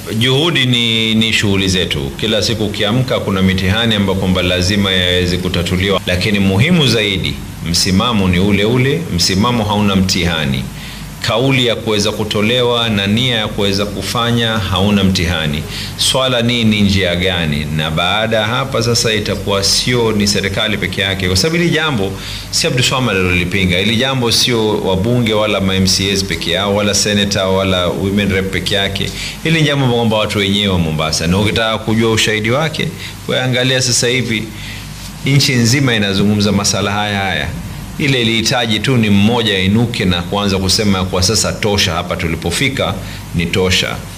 juhudi ni, ni shughuli zetu. Kila siku ukiamka, kuna mitihani ambayo kwamba lazima yaweze kutatuliwa, lakini muhimu zaidi, msimamo ni ule ule, msimamo hauna mtihani kauli ya kuweza kutolewa na nia ya kuweza kufanya hauna mtihani. Swala ni ni njia gani? Na baada ya hapa sasa itakuwa sio ni serikali peke yake, kwa sababu hili jambo si Abdulswamad alilolipinga. Hili jambo sio wabunge wala ma MCAs peke yao wala senator wala women rep peke yake. Hili ni jambo kwamba watu wenyewe wa Mombasa, na ukitaka kujua ushahidi wake, weangalia sasa hivi nchi nzima inazungumza masala haya haya ile ilihitaji tu ni mmoja ainuke na kuanza kusema kwa sasa tosha, hapa tulipofika ni tosha.